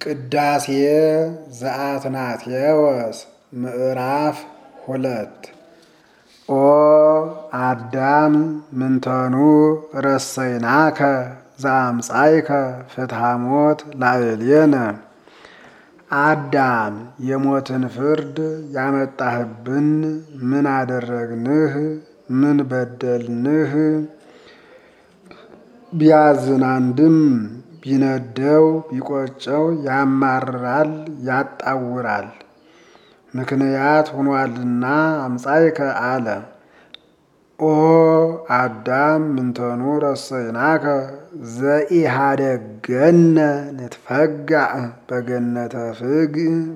ቅዳሴ ዘአትናቴዎስ ምዕራፍ ሁለት ኦ አዳም ምንተኑ ረሰይናከ ዘአምጻይከ ፍትሐ ሞት ላዕሌነ አዳም የሞትን ፍርድ ያመጣህብን ምን አደረግንህ? ምን በደልንህ? ቢያዝን አንድም ቢነደው ቢቆጨው ያማርራል ያጣውራል ምክንያት ሆኗልና አምጻይከ አለ። ኦ አዳም ምንተኑ ረሰይናከ ዘኢሃደገነ ንትፈጋእ በገነተ ፍግ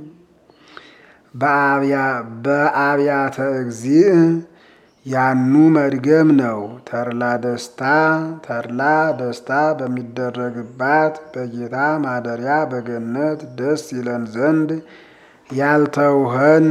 በአብያተ እግዚእ ያኑ መድገም ነው። ተድላ ደስታ ተድላ ደስታ በሚደረግባት በጌታ ማደሪያ በገነት ደስ ይለን ዘንድ ያልተውኸን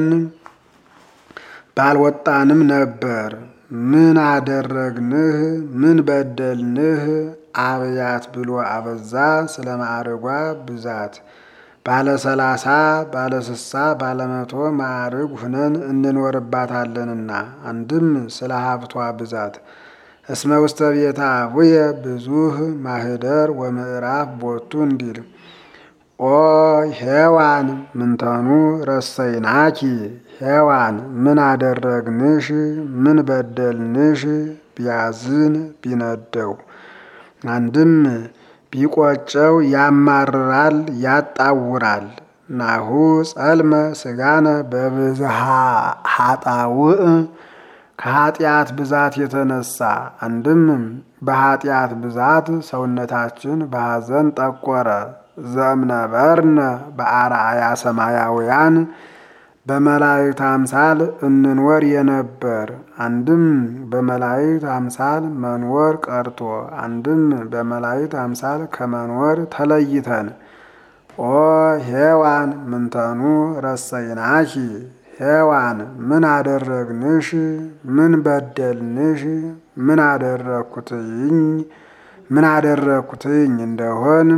ባልወጣንም ነበር። ምን አደረግንህ? ምን በደልንህ? አብያት ብሎ አበዛ ስለ ማዕርጓ ብዛት ባለ ሰላሳ ባለ ስሳ ባለ መቶ ማዕርግ ሁነን እንኖርባታለንና አንድም ስለ ሀብቷ ብዛት እስመ ውስተ ቤተ አቡየ ብዙህ ማህደር ወምዕራፍ ቦቱ እንዲል ኦ ሔዋን ምንተኑ ረሰይናኪ ሔዋን ምን አደረግንሽ? ምን በደልንሽ? ቢያዝን ቢነደው አንድም ቢቆጨው ያማርራል ያጣውራል። ናሁ ጸልመ ስጋነ በብዝሃ ሀጣውእ ከኃጢአት ብዛት የተነሳ አንድም በኃጢአት ብዛት ሰውነታችን በሐዘን ጠቆረ። ዘእምነበርነ በአርአያ ሰማያውያን በመላእክት አምሳል እንኖር የነበር አንድም በመላእክት አምሳል መንወር ቀርቶ አንድም በመላእክት አምሳል ከመንወር ተለይተን ኦ ሔዋን ምንተኑ ረሰይናኪ ሔዋን ምን አደረግንሽ? ምን በደልንሽ? ምን አደረግኩትኝ ምን አደረግኩትኝ እንደሆን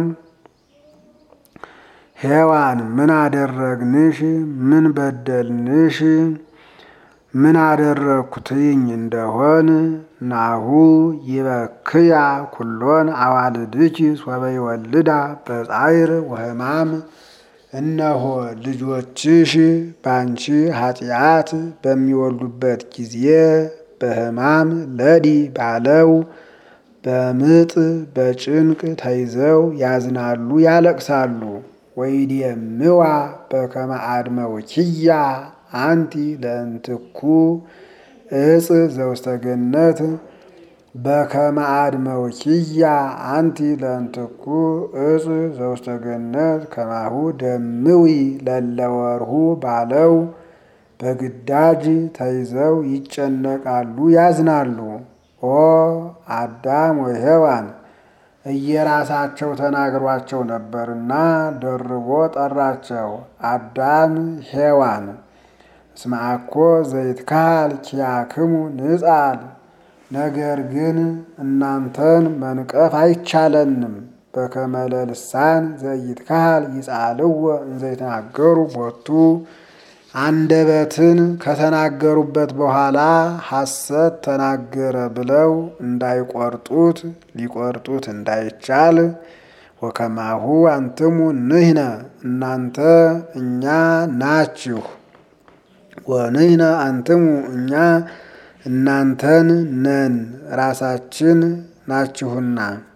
ሔዋን ምን አደረግንሽ? ምን በደልንሽ? ምን አደረግኩትኝ እንደሆን ናሁ ይበክያ ኩሎን አዋልድኪ ሶበ ይወልዳ በጻይር ወሕማም እነሆ ልጆችሽ ባንቺ ኃጢአት በሚወልዱበት ጊዜ በሕማም ለዲ ባለው በምጥ በጭንቅ ተይዘው ያዝናሉ ያለቅሳሉ። ወይድየምዋ በከመ አድመውኪያ አንቲ ለእንትኩ እጽ ዘውስተ ገነት በከመ አድመውኪያ አንቲ ለእንትኩ እጽ ዘውስተ ገነት ከማሁ ደምዊ ለለወርሁ ባለው በግዳጅ ተይዘው ይጨነቃሉ ያዝናሉ። ኦ አዳም ወሔዋን እየራሳቸው ተናግሯቸው ነበርና ደርቦ ጠራቸው። አዳም ሔዋን እስመ አኮ ዘይትካል ኪያክሙ ንጻል ነገር ግን እናንተን መንቀፍ አይቻለንም። በከመ ለልሳን ዘይትካል ይጻልዎ እንዘይተናገሩ ቦቱ አንደበትን ከተናገሩበት በኋላ ሐሰት ተናገረ ብለው እንዳይቆርጡት ሊቆርጡት እንዳይቻል ወከማሁ አንትሙ ንሕነ እናንተ እኛ ናችሁ ወንሕነ አንትሙ እኛ እናንተን ነን ራሳችን ናችሁና።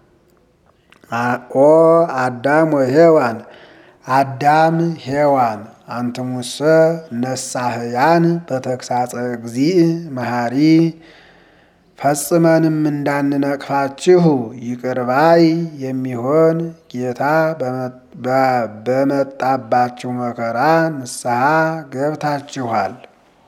ኦ አዳም ወሔዋን አዳም ሔዋን አንትሙሰ ነሳህያን በተግሳጸ እግዚእ መሐሪ ፈጽመንም እንዳንነቅፋችሁ ይቅርባይ የሚሆን ጌታ በመጣባችሁ መከራ ንስሐ ገብታችኋል።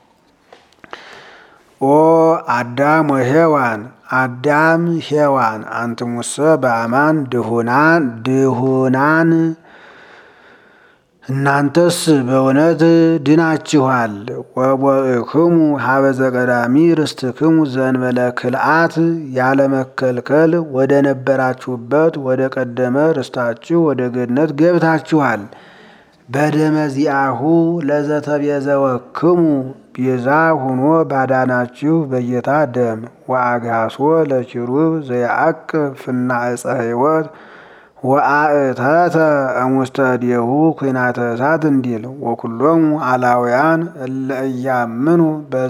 ኦ አዳም ወሔዋን አዳም ሔዋን አንትሙሰ በአማን ድሁናን ድሁናን እናንተስ በእውነት ድናችኋል። ወቦእክሙ ሀበ ዘቀዳሚ ርስትክሙ ዘእንበለ ክልአት ያለመከልከል ወደ ነበራችሁበት ወደ ቀደመ ርስታችሁ ወደ ገነት ገብታችኋል። በደመ ዚአሁ ለዘተቤዘወክሙ ቤዛ ሁኖ ባዳናችሁ በጌታ ደም ወአግሃሶ ለኪሩብ ዘያዕቅብ ፍና ዕፀ ሕይወት ወአእተተ እሙስተ እዴሁ ኩናተ እሳት እንዲል ወኩሎሙ አላውያን እለ እያምኑ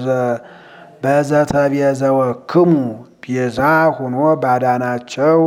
በዘተቤዘወክሙ ቤዛ ሁኖ ባዳናቸው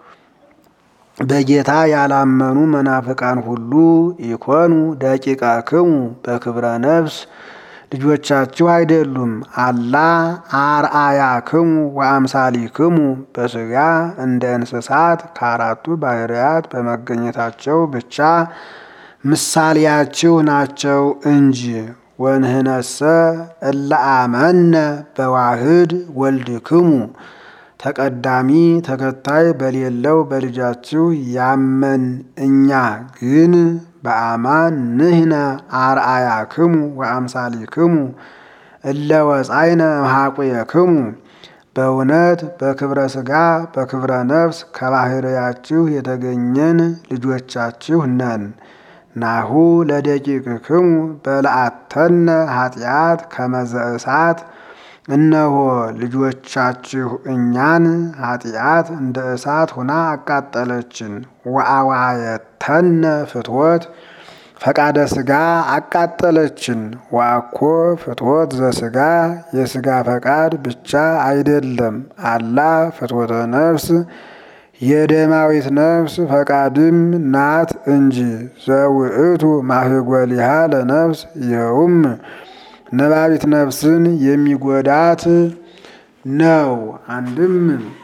በጌታ ያላመኑ መናፍቃን ሁሉ ኢኮኑ ደቂቀክሙ በክብረ ነፍስ ልጆቻችሁ አይደሉም። አላ አርአያክሙ ወአምሳሊክሙ በሥጋ እንደ እንስሳት ከአራቱ ባህርያት በመገኘታቸው ብቻ ምሳሌያችሁ ናቸው እንጂ። ወንህነሰ እለ አመነ በዋህድ ወልድክሙ ተቀዳሚ ተከታይ በሌለው በልጃችሁ ያመን እኛ ግን በአማን ንህነ አርአያክሙ ወአምሳሊክሙ እለ ወፃይነ እምኀቁየክሙ በእውነት በክብረ ሥጋ በክብረ ነፍስ ከባህርያችሁ የተገኘን ልጆቻችሁ ነን። ናሁ ለደቂቅክሙ በለአተነ ኃጢአት ከመዘ እሳት እነሆ ልጆቻችሁ እኛን ኃጢአት እንደ እሳት ሁና አቃጠለችን። ወአዋየተነ ፍትወት ፈቃደ ሥጋ አቃጠለችን። ወአኮ ፍትወት ዘሥጋ የሥጋ ፈቃድ ብቻ አይደለም፣ አላ ፍትወተ ነፍስ የደማዊት ነፍስ ፈቃድም ናት እንጂ። ዘውእቱ ማህጎሊሃ ለነፍስ ይኸውም ነባቢት ነፍስን የሚጎዳት ነው። አንድም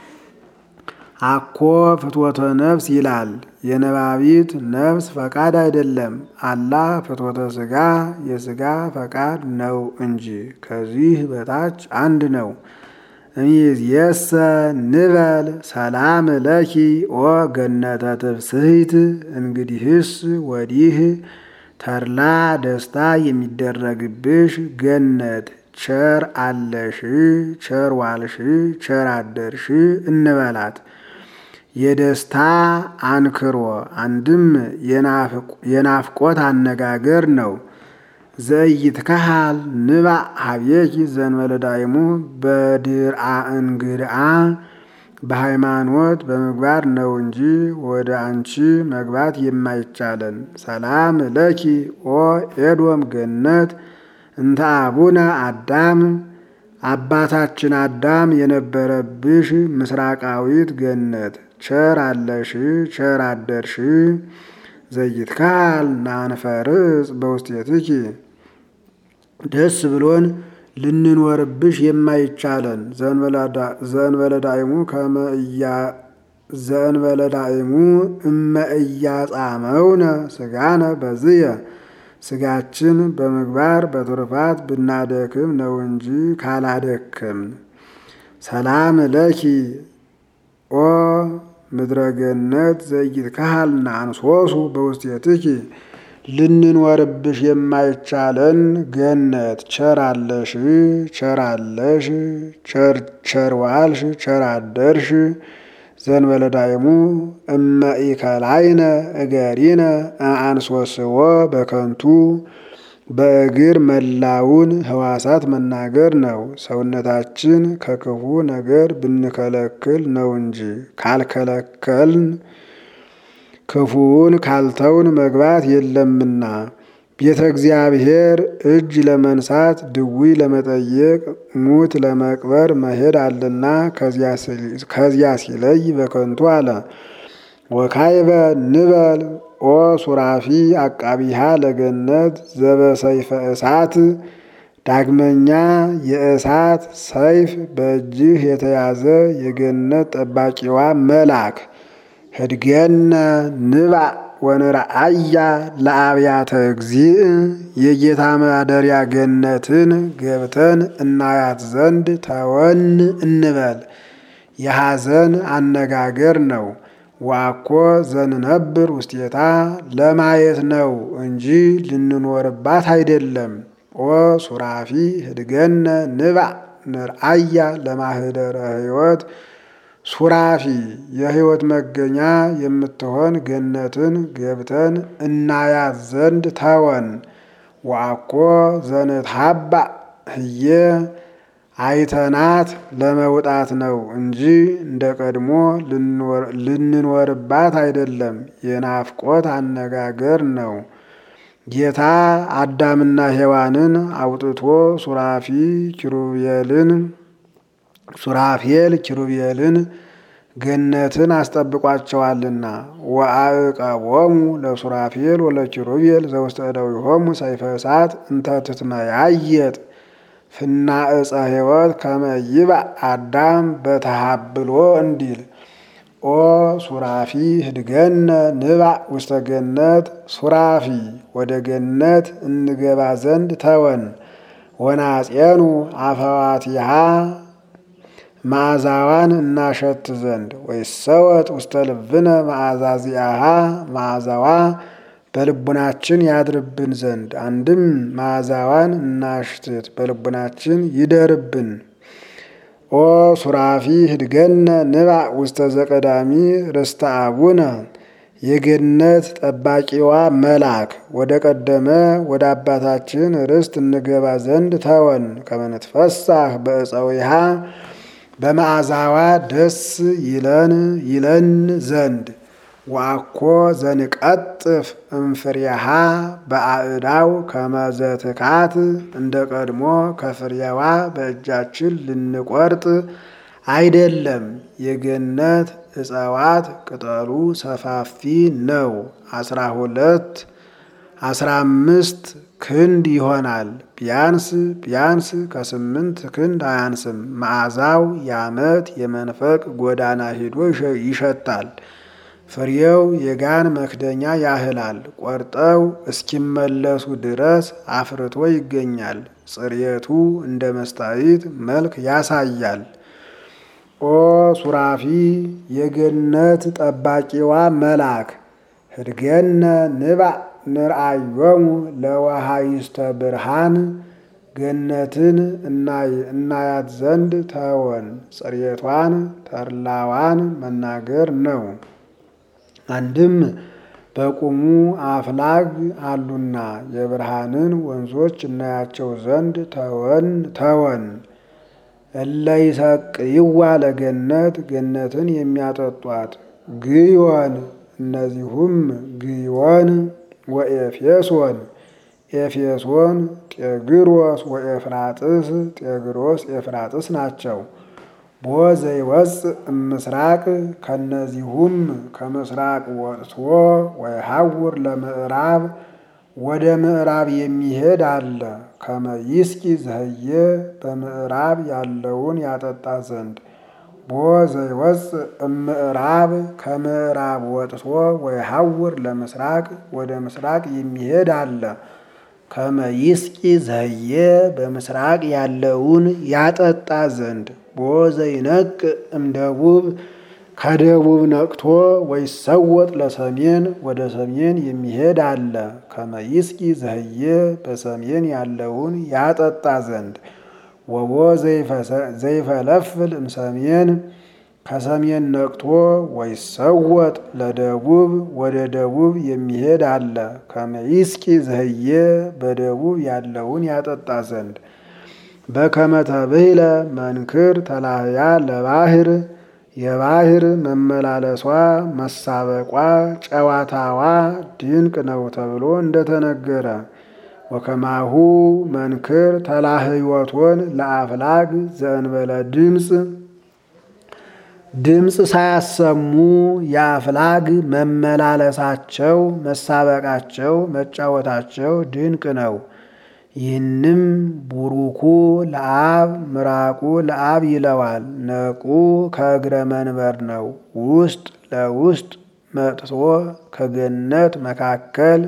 አኮ ፍትወተ ነፍስ ይላል። የነባቢት ነፍስ ፈቃድ አይደለም፣ አላ ፍትወተ ሥጋ የሥጋ ፈቃድ ነው እንጂ። ከዚህ በታች አንድ ነው። እምይእዜሰ ንበል ሰላም ለኪ ኦ ገነተ ትፍስሕት። እንግዲህስ ወዲህ ተድላ ደስታ የሚደረግብሽ ገነት ቸር አለሽ፣ ቸር ዋልሽ፣ ቸር አደርሽ እንበላት። የደስታ አንክሮ አንድም የናፍቆት አነጋገር ነው። ዘኢይትከሃል ንባእ ሀቤኪ ዘእንበለ ዳይሙ በድርአ እንግድአ በሃይማኖት በምግባር ነው እንጂ ወደ አንቺ መግባት የማይቻለን። ሰላም ለኪ ኦ ኤዶም ገነት እንተ አቡነ አዳም አባታችን አዳም የነበረብሽ ምስራቃዊት ገነት ቸር አለሽ ቸር አደርሽ። ዘይትካል ናንፈርጽ በውስቴትኪ ደስ ብሎን ልንኖርብሽ የማይቻለን ዘእንበለ ዳይሙ ዘእንበለ ዳይሙ እመ እያጻመውነ ስጋነ በዝየ ስጋችን በምግባር በትሩፋት ብናደክም ነው እንጂ ካላደክም። ሰላም ለኪ ኦ ምድረገነት ዘይትካሃልና አንሶሱ በውስቴትኪ ልንኖርብሽ የማይቻለን ገነት ቸር አለሽ ቸር አለሽ ቸር ዋልሽ ቸር አደርሽ። ዘእንበለ ዳይሙ እመ ኢከላይነ እገሪነ አንሶስዎ በከንቱ በእግር መላውን ህዋሳት መናገር ነው። ሰውነታችን ከክፉ ነገር ብንከለክል ነው እንጂ ካልከለከልን ክፉውን ካልተውን መግባት የለምና። ቤተ እግዚአብሔር እጅ ለመንሳት ድዊ ለመጠየቅ ሙት ለመቅበር መሄድ አለና ከዚያ ሲለይ በከንቱ አለ። ወካይበ ንበል ኦ ሱራፊ አቃቢሃ ለገነት ዘበሰይፈ እሳት። ዳግመኛ የእሳት ሰይፍ በእጅህ የተያዘ የገነት ጠባቂዋ መልአክ ህድገነ ንባእ ወንርአያ ለአብያተ እግዚእ የጌታ ማደሪያ ገነትን ገብተን እናያት ዘንድ ተወን እንበል። የሐዘን አነጋገር ነው። ዋኮ ዘንነብር ውስቴታ ለማየት ነው እንጂ ልንኖርባት አይደለም። ኦ ሱራፊ ህድገነ ንባዕ ንርአያ ለማህደረ ሕይወት ሱራፊ የሕይወት መገኛ የምትሆን ገነትን ገብተን እናያት ዘንድ ተወን። ወአኮ ዘንትሃባእ ህየ አይተናት ለመውጣት ነው እንጂ እንደ ቀድሞ ልንኖርባት አይደለም። የናፍቆት አነጋገር ነው። ጌታ አዳምና ሔዋንን አውጥቶ ሱራፊ ኪሩቤልን ሱራፌል ኪሩቤልን ገነትን አስጠብቋቸዋልና ወአዕቀቦሙ ለሱራፌል ወለኪሩቤል ዘውስተ እደዊሆሙ ሰይፈ እሳት እንተ ትትመያየጥ ፍና ዕፀ ሕይወት ከመ ይብእ አዳም በተሃብሎ እንዲል ኦ ሱራፊ ህድገነ ንባዕ ውስተ ገነት ሱራፊ ወደ ገነት እንገባ ዘንድ ተወን። ወናጼኑ አፈዋቲሃ መዓዛዋን እናሸት ዘንድ ወይሰወጥ ውስተ ልብነ መዓዛ ዚአሃ መዓዛዋ በልቡናችን ያድርብን ዘንድ አንድም መዓዛዋን እናሽትት በልቡናችን ይደርብን። ኦ ሱራፊ ህድገነ ንባዕ ውስተ ዘቀዳሚ ርስተ አቡነ የገነት ጠባቂዋ መልአክ ወደ ቀደመ ወደ አባታችን ርስት እንገባ ዘንድ ተወን። ከመንትፈሳህ በእፀዊሃ በመዓዛዋ ደስ ይለን ይለን ዘንድ ወአኮ ዘንቀጥፍ እምፍሬሃ በአእዳው ከመዘትካት እንደ ቀድሞ ከፍሬዋ በእጃችን ልንቆርጥ አይደለም። የገነት እጽዋት ቅጠሉ ሰፋፊ ነው። አስራ ሁለት አስራ አምስት ክንድ ይሆናል። ቢያንስ ቢያንስ ከስምንት ክንድ አያንስም። መዓዛው የዓመት የመንፈቅ ጎዳና ሄዶ ይሸታል። ፍሬው የጋን መክደኛ ያህላል። ቆርጠው እስኪመለሱ ድረስ አፍርቶ ይገኛል። ጽሬቱ እንደ መስታይት መልክ ያሳያል። ኦ ሱራፊ የገነት ጠባቂዋ መልአክ ህድገነ ንባዕ ንርአዮሙ ለወሃይስተ ብርሃን ገነትን እናያት ዘንድ ተወን። ጽሬቷን ተድላዋን መናገር ነው። አንድም በቁሙ አፍላግ አሉና የብርሃንን ወንዞች እናያቸው ዘንድ ተወን ተወን። እለይሰቅይዋ ለገነት ገነትን የሚያጠጧት ግዮን እነዚሁም ግዮን ወኤፌሶን ኤፌሶን ጤግሮስ ወኤፍራጥስ ጤግሮስ ኤፍራጥስ ናቸው። ቦ ዘይወፅእ እምስራቅ ከነዚሁም ከምስራቅ ወጥቶ ወይሐውር ለምዕራብ ወደ ምዕራብ የሚሄድ አለ። ከመይስቂ ዘህየ በምዕራብ ያለውን ያጠጣ ዘንድ ቦ ዘይወፅእ እምዕራብ ከምዕራብ ወጥቶ ወይሐውር ለምስራቅ ወደ ምስራቅ የሚሄድ አለ። ከመይስቂ ዘህየ በምስራቅ ያለውን ያጠጣ ዘንድ ቦ ዘይነቅ እምደቡብ ከደቡብ ነቅቶ ወይሰወጥ ለሰሜን ወደ ሰሜን የሚሄድ አለ። ከመይስቂ ዘህየ በሰሜን ያለውን ያጠጣ ዘንድ ወቦ ዘይፈለፍል እምሰሜን ከሰሜን ነቅቶ ወይሰወጥ ለደቡብ ወደ ደቡብ የሚሄድ አለ። ከመይስቂ ዘህየ በደቡብ ያለውን ያጠጣ ዘንድ በከመ ተብህለ መንክር ተላህያ ለባህር የባህር መመላለሷ መሳበቋ ጨዋታዋ ድንቅ ነው ተብሎ እንደተነገረ ወከማሁ መንክር ተላህዮቶን ለአፍላግ ዘእንበለ ድምፅ ድምፅ ሳያሰሙ የአፍላግ መመላለሳቸው መሳበቃቸው መጫወታቸው ድንቅ ነው። ይህንም ቡሩኩ ለአብ ምራቁ ለአብ ይለዋል። ነቁ ከእግረ መንበር ነው። ውስጥ ለውስጥ መጥቶ ከገነት መካከል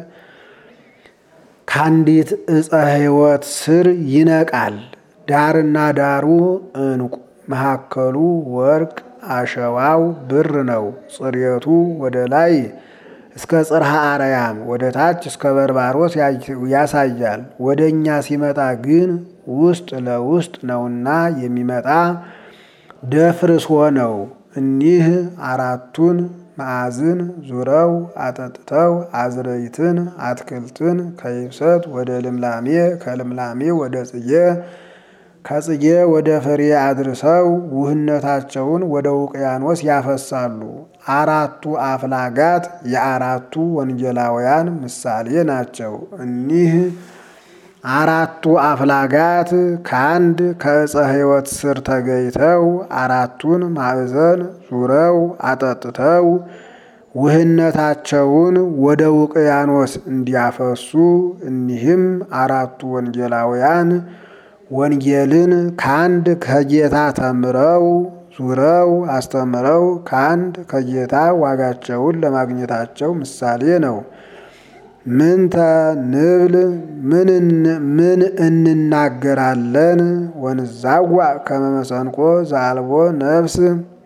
ከአንዲት ዕፀ ሕይወት ስር ይነቃል። ዳርና ዳሩ ዕንቁ መካከሉ ወርቅ አሸዋው ብር ነው። ጽሬቱ ወደ ላይ እስከ ጽርሐ አርያም ወደ ታች እስከ በርባሮስ ያሳያል። ወደ እኛ ሲመጣ ግን ውስጥ ለውስጥ ነውና የሚመጣ ደፍርስ ሆነው እኒህ አራቱን ማዕዝን ዙረው አጠጥተው አዝረይትን አትክልትን ከይብሰት ወደ ልምላሜ ከልምላሜ ወደ ጽጌ ከጽጌ ወደ ፍሬ አድርሰው ውህነታቸውን ወደ ውቅያኖስ ያፈሳሉ። አራቱ አፍላጋት የአራቱ ወንጌላውያን ምሳሌ ናቸው። እኒህ አራቱ አፍላጋት ከአንድ ከዕፀ ሕይወት ስር ተገይተው አራቱን ማዕዘን ዙረው አጠጥተው ውህነታቸውን ወደ ውቅያኖስ እንዲያፈሱ እኒህም አራቱ ወንጌላውያን ወንጌልን ከአንድ ከጌታ ተምረው ዙረው አስተምረው ከአንድ ከጌታ ዋጋቸውን ለማግኘታቸው ምሳሌ ነው። ምንተ ንብል ምን እንናገራለን? ወንዛዋ ከመመሰንቆ ዘአልቦ ነፍስ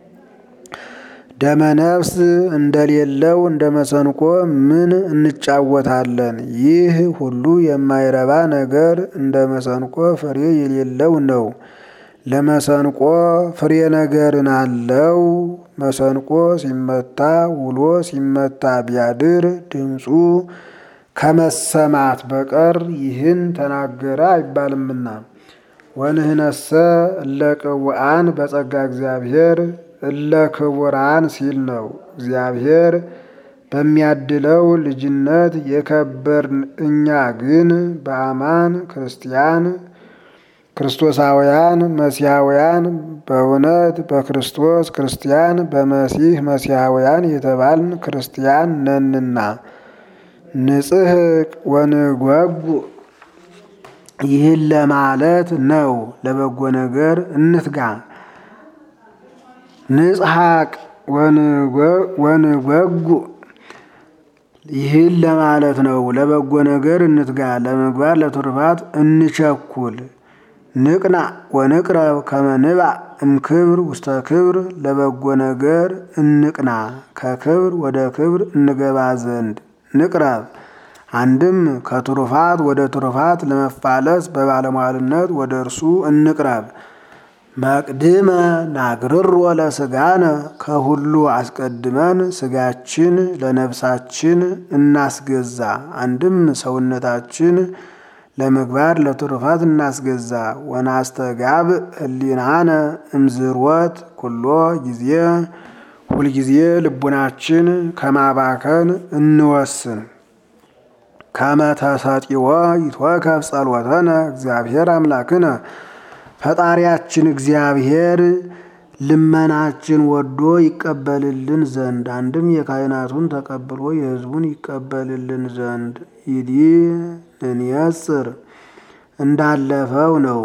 ደመ ነፍስ እንደሌለው እንደ መሰንቆ ምን እንጫወታለን? ይህ ሁሉ የማይረባ ነገር እንደ መሰንቆ ፍሬ የሌለው ነው። ለመሰንቆ ፍሬ ነገርን አለው። መሰንቆ ሲመታ ውሎ ሲመታ ቢያድር ድምፁ ከመሰማት በቀር ይህን ተናገረ አይባልምና። ወንህነሰ እለ ቅውዓን በጸጋ እግዚአብሔር እለ ክቡራን ሲል ነው። እግዚአብሔር በሚያድለው ልጅነት የከበርን እኛ ግን በአማን ክርስቲያን ክርስቶሳውያን መሲሐውያን በእውነት በክርስቶስ ክርስቲያን በመሲህ መሲሐውያን የተባልን ክርስቲያን ነንና ንጽህ ወንጓጉ ይህን ለማለት ነው። ለበጎ ነገር እንትጋ። ንጽሐቅ ወንጓጉ ይህን ለማለት ነው። ለበጎ ነገር እንትጋ፣ ለምግባር ለትሩፋት እንቸኩል። ንቅና ወንቅረብ ከመንባ እምክብር ውስተ ክብር ለበጎ ነገር እንቅና፣ ከክብር ወደ ክብር እንገባ ዘንድ ንቅረብ። አንድም ከትሩፋት ወደ ትሩፋት ለመፋለስ በባለሟልነት ወደ እርሱ እንቅረብ። መቅድመ ናግርሮ ለስጋነ ከሁሉ አስቀድመን ስጋችን ለነፍሳችን እናስገዛ። አንድም ሰውነታችን ለምግባር ለትሩፋት እናስገዛ። ወናስተጋብ ህሊናነ እምዝርወት ኩሎ ጊዜ ሁልጊዜ ልቡናችን ከማባከን እንወስን። ከመተሰጢዎ ይትወከፍ ጸሎተነ እግዚአብሔር አምላክነ ፈጣሪያችን እግዚአብሔር ልመናችን ወዶ ይቀበልልን ዘንድ አንድም የካህናቱን ተቀብሎ የሕዝቡን ይቀበልልን ዘንድ ይዲ እንየጽር እንዳለፈው ነው።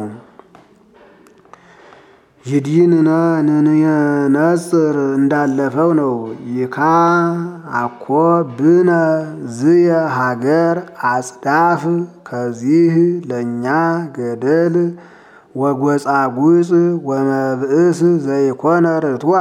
ይዲንነ ንንየነጽር እንዳለፈው ነው። ይካ አኮ ብነ ዝየ ሀገር አጽዳፍ ከዚህ ለእኛ ገደል ወጎጻጉጽ ወመብእስ ዘይኮነ ርትዋ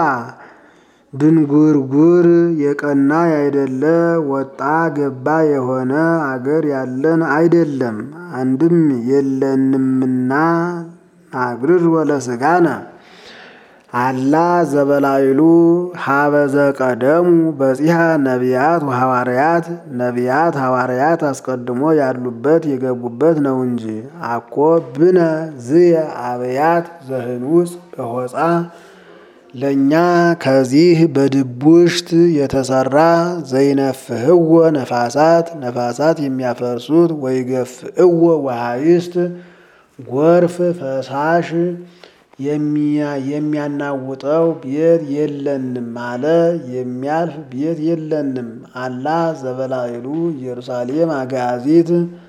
ድንጉርጉር የቀና ያይደለ ወጣ ገባ የሆነ አገር ያለን አይደለም። አንድም የለንምና ናግርር ወለስጋነ አላ ዘበላይሉ ሀበዘ ቀደሙ በጺሐ ነቢያት ወሐዋርያት ነቢያት ሐዋርያት አስቀድሞ ያሉበት የገቡበት ነው እንጂ አኮ ብነ ዝየ አብያት ዘህኑጽ በሆፃ ለእኛ ከዚህ በድቡሽት የተሰራ ዘይነፍህዎ ነፋሳት ነፋሳት የሚያፈርሱት ወይገፍእዎ ወሃይስት ጎርፍ ፈሳሽ የሚያናውጠው ቤት የለንም አለ። የሚያልፍ ቤት የለንም አላ ዘበላይሉ ኢየሩሳሌም አጋዚት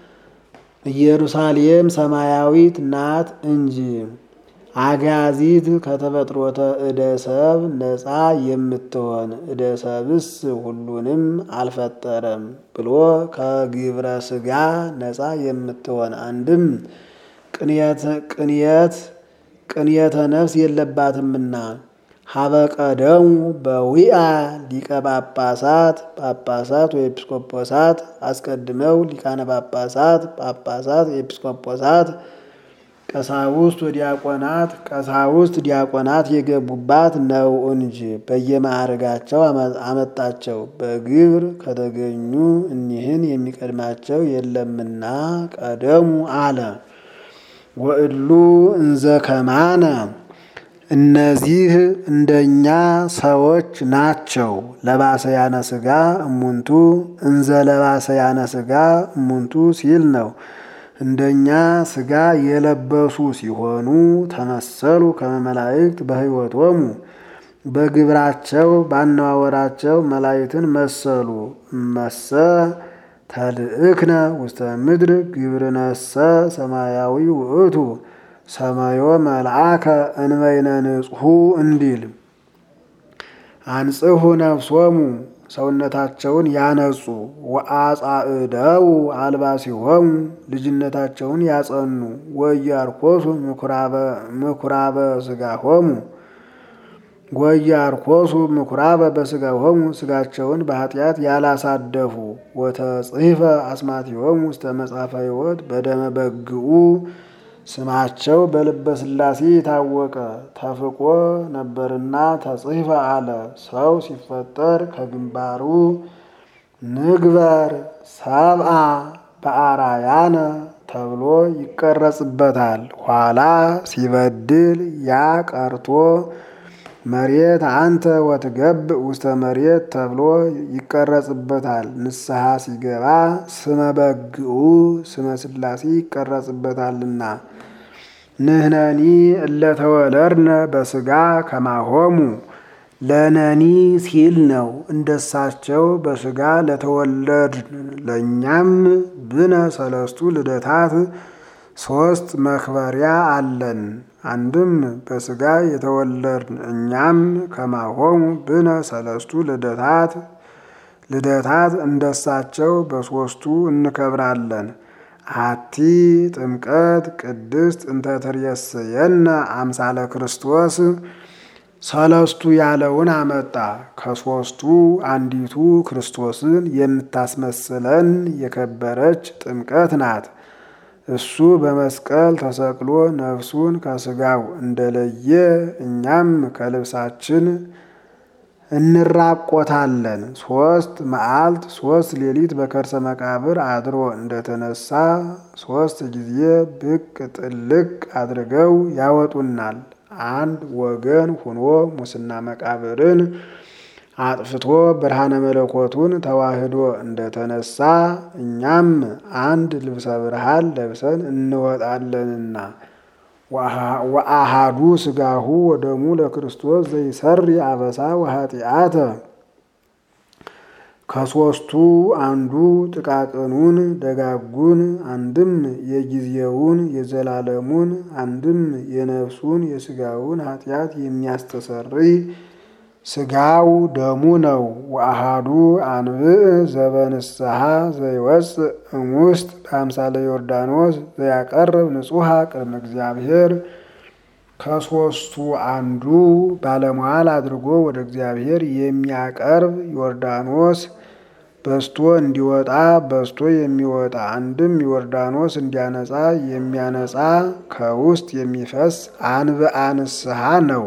ኢየሩሳሌም ሰማያዊት ናት እንጂ አጋዚት ከተፈጥሮተ እደ ሰብ ነፃ የምትሆን እደ ሰብስ ሁሉንም አልፈጠረም ብሎ ከግብረ ስጋ ነፃ የምትሆን አንድም ቅንየት ቅንየተ ነፍስ የለባትምና ሀበቀደሙ በዊአ ሊቀ ጳጳሳት ጳጳሳት ወኤጲስቆጶሳት አስቀድመው ሊቃነ ጳጳሳት ጳጳሳት ኤጲስቆጶሳት ቀሳውስት ወዲያቆናት ቀሳውስት ዲያቆናት የገቡባት ነው እንጂ በየማዕረጋቸው አመጣቸው። በግብር ከተገኙ እኒህን የሚቀድማቸው የለምና ቀደሙ አለ። ወእሉ እንዘ ከማነ እነዚህ እንደኛ ሰዎች ናቸው። ለባሰያነ ሥጋ እሙንቱ እንዘ ለባሰያነ ሥጋ እሙንቱ ሲል ነው። እንደኛ ሥጋ የለበሱ ሲሆኑ ተመሰሉ ከመመላእክት በሕይወቶሙ በግብራቸው ባነዋወራቸው መላእክትን መሰሉ። እመሰ ተልእክነ ውስተ ምድር ግብርነሰ ሰማያዊ ውእቱ ሰማዮ መልአከ እንበይነ ንጹሑ እንዲል አንጽሑ ነፍሶሙ ሰውነታቸውን ያነጹ ወአጻእደው አልባሲሆሙ ልጅነታቸውን ያጸኑ ወያርኮሱ ምኩራበ ሥጋሆሙ ወያርኮሱ ምኩራበ በሥጋሆሙ ሥጋቸውን በኃጢአት ያላሳደፉ ወተጽሕፈ አስማቲሆሙ ውስተ መጽሐፈ ሕይወት በደመ በግኡ ስማቸው በልበ ሥላሴ የታወቀ ተፍቆ ነበርና ተጽሕፈ አለ። ሰው ሲፈጠር ከግንባሩ ንግበር ሰብአ በአራያነ ተብሎ ይቀረጽበታል። ኋላ ሲበድል ያ ቀርቶ መሬት አንተ ወትገብ ውስተ መሬት ተብሎ ይቀረጽበታል። ንስሐ ሲገባ ስመ በግኡ ስመ ሥላሴ ይቀረጽበታልና ንህነኒ እለተወለድነ በሥጋ ከማሆሙ ለነኒ ሲል ነው። እንደሳቸው በሥጋ ለተወለድን ለእኛም ብነ ሰለስቱ ልደታት ሶስት መክበሪያ አለን። አንድም በሥጋ የተወለድን እኛም ከማሆሙ ብነ ሰለስቱ ልደታት ልደታት እንደሳቸው በሦስቱ እንከብራለን። አቲ ጥምቀት ቅድስት እንተ ትሬስየነ አምሳለ ክርስቶስ ሰለስቱ ያለውን አመጣ። ከሦስቱ አንዲቱ ክርስቶስን የምታስመስለን የከበረች ጥምቀት ናት። እሱ በመስቀል ተሰቅሎ ነፍሱን ከሥጋው እንደለየ እኛም ከልብሳችን እንራቆታለን። ሶስት መዓልት ሶስት ሌሊት በከርሰ መቃብር አድሮ እንደተነሳ ሶስት ጊዜ ብቅ ጥልቅ አድርገው ያወጡናል። አንድ ወገን ሁኖ ሙስና መቃብርን አጥፍቶ ብርሃነ መለኮቱን ተዋህዶ እንደተነሳ እኛም አንድ ልብሰ ብርሃን ለብሰን እንወጣለንና ወአሃዱ ሥጋሁ ወደሙ ለክርስቶስ ዘይሰሪ አበሳ ወኃጢአተ ከሦስቱ አንዱ ጥቃቅኑን ደጋጉን፣ አንድም የጊዜውን የዘላለሙን፣ አንድም የነፍሱን የሥጋውን ኃጢአት የሚያስተሰርይ ሥጋው ደሙ ነው። ወአሃዱ አንብዕ ዘበንስሐ ዘይወፅእ እሙስጥ በአምሳለ ዮርዳኖስ ዘያቀርብ ንጹሐ ቅድመ እግዚአብሔር ከሦስቱ አንዱ ባለሟል አድርጎ ወደ እግዚአብሔር የሚያቀርብ ዮርዳኖስ በስቶ እንዲወጣ በስቶ የሚወጣ አንድም ዮርዳኖስ እንዲያነጻ የሚያነጻ ከውስጥ የሚፈስ አንብአ ንስሐ ነው።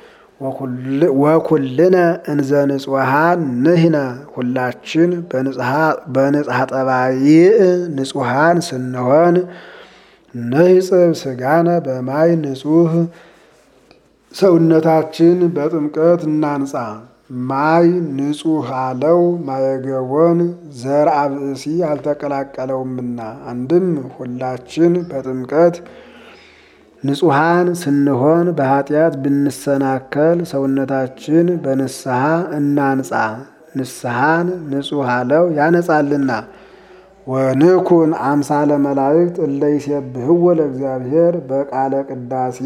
ወኩልነ እንዘ ንጹሐን ንሕነ ሁላችን በንጽሐ ጠባይእ ንጹሐን ስንሆን ንሕጽብ ሥጋነ በማይ ንጹሕ ሰውነታችን በጥምቀት እናንጻ። ማይ ንጹሕ አለው ማየገቦን ዘር አብእሲ አልተቀላቀለውምና። አንድም ሁላችን በጥምቀት ንጹሐን ስንሆን በኃጢአት ብንሰናከል ሰውነታችን በንስሐ እናንጻ። ንስሐን ንጹሕ አለው ያነጻልና። ወንኩን አምሳለ መላእክት እለ ይሴብሕዎ ለእግዚአብሔር በቃለ ቅዳሴ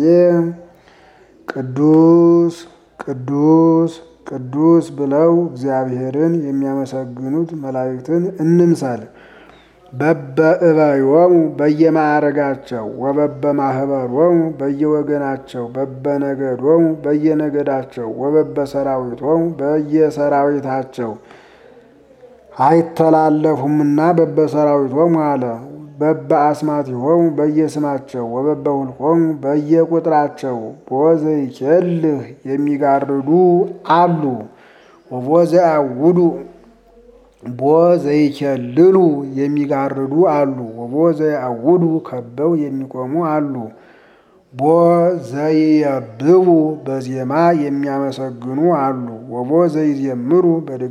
ቅዱስ ቅዱስ ቅዱስ ብለው እግዚአብሔርን የሚያመሰግኑት መላእክትን እንምሰል። በበእበዮሙ በየማዕረጋቸው ወበበማህበሮሙ በየወገናቸው በበነገዶሙ በየነገዳቸው ወበበሰራዊቶሙ በየሰራዊታቸው አይተላለፉምና በበሰራዊቶሙ አለ። በበአስማቲሆሙ በየስማቸው ወበበውልቆሙ በየቁጥራቸው ቦዘይኬልህ የሚጋርዱ አሉ ወቦዘያውዱ ቦዘይኬልሉ የሚጋርዱ አሉ ወቦዘያውዱ ከበው የሚቆሙ አሉ ቦዘይየብቡ በዜማ የሚያመሰግኑ አሉ ወቦዘይዜምሩ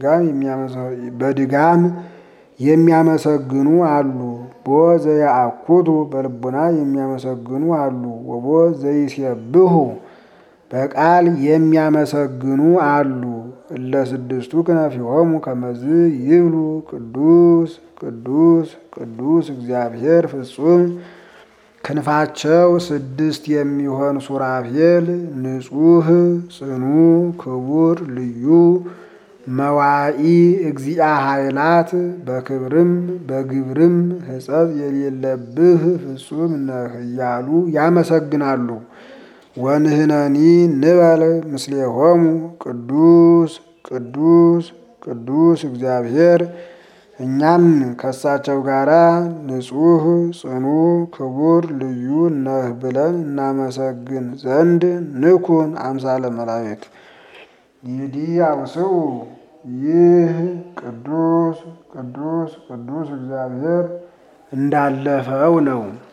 በድጋም የሚያመሰግኑ አሉ ቦዘያአኩቱ በልቡና የሚያመሰግኑ አሉ ወቦዘይሴብሑ በቃል የሚያመሰግኑ አሉ። እለ ስድስቱ ክነፊሆሙ ከመዝ ይብሉ ቅዱስ ቅዱስ ቅዱስ እግዚአብሔር ፍጹም ክንፋቸው ስድስት የሚሆን ሱራፌል ንጹሕ ጽኑ ክቡር ልዩ መዋኢ እግዚአ ኃይላት በክብርም በግብርም ሕጸት የሌለብህ ፍጹም ነህ እያሉ ያመሰግናሉ። ወንህነኒ ንበል ምስሌሆሙ ቅዱስ ቅዱስ ቅዱስ እግዚአብሔር እኛም ከሳቸው ጋር ንጹሕ ጽኑ ክቡር ልዩ ነህ ብለን እናመሰግን ዘንድ ንኩን አምሳለ መላእክት ይዲ አውስኡ ይህ ቅዱስ ቅዱስ ቅዱስ እግዚአብሔር እንዳለፈው ነው።